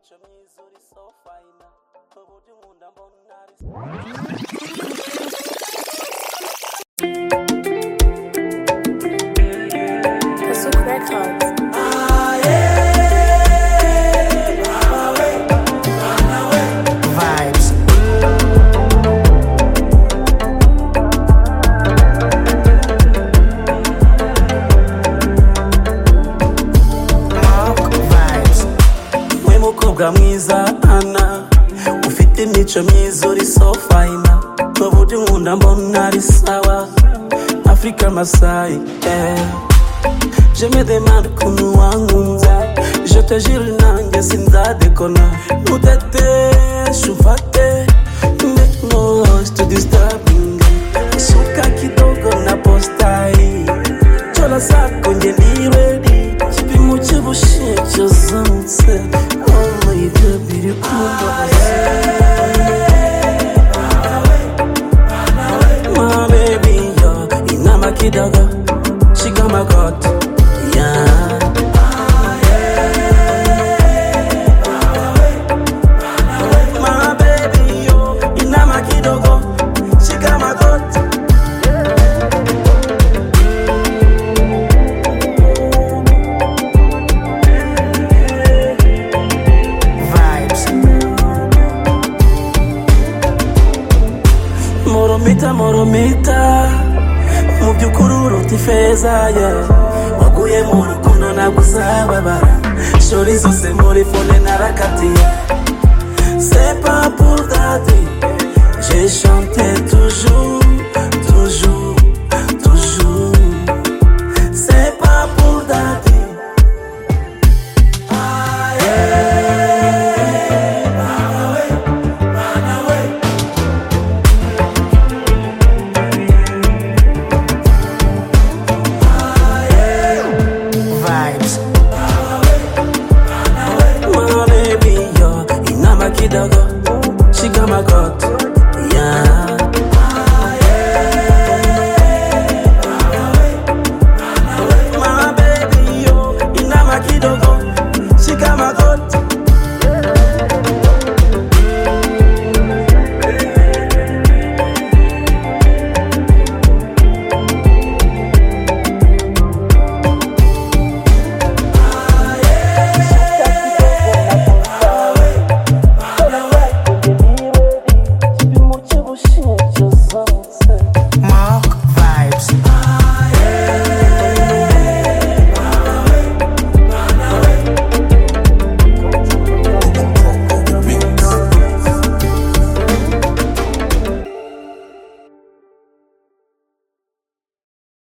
uzuri so fine uburyo unkunda mbona ari Pasuk Records. vibes. Mark vibes. we mukobwa mwiza ana ufite imico myiza uri so fayina uburyo unkunda mbona ari sawa afurika masayi eh. Je me demande ukuntu wankunze Je te jure nanjye sinzadekona Ntuteteshe ufate Make no rush to disturbing Suka kidogo na postai Chola zako nje ni ready Kipimo cy'ubushyuhe cyazamutse Oh my God, beautiful My baby, yo, inama kidogo She got my God, yeah My baby, yo, inama kidogo She got my God Vibes. moromita moromita mu by'ukuri uruta ifeza ye waguye mu rukundo ntabwo uzababara shora zose muri fone narakatiye c'est pas pour date j'ai chanté